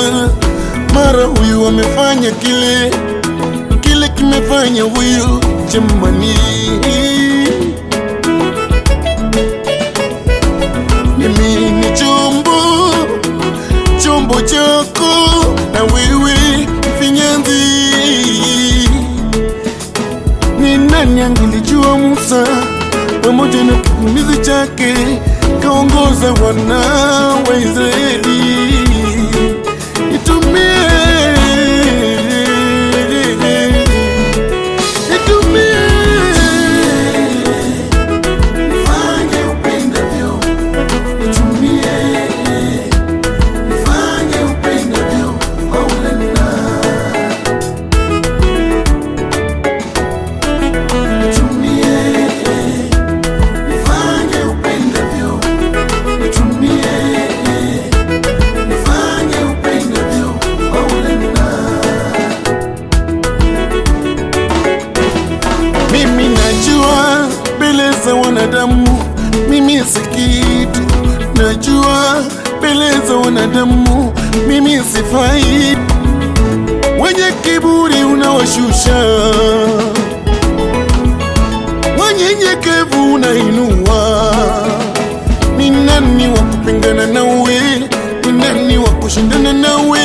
kuchunguza, mara huyu amefanya kile kile, kimefanya huyu jamani. Mimi ni chombo chombo chako, na wewe mfinyanzi. Ni nani angelijua Musa pamoja na kikumizi chake kaongoza wana wa Israeli? Nitumie, nitumie, fanye upendavyo, nitumie, fanye upendavyo, Maulana. Nitumie, nifanye upendavyo, nitumie, nifanye upendavyo, Maulana. Mimi najua mbele za wanadamu mimi si kitu, najua mbele za wanadamu mimi sifai. Wenye kiburi unawashusha wanyenyekevu unainua. Ni nani wa kupingana nawe? Ni nani wa kushindana nawe?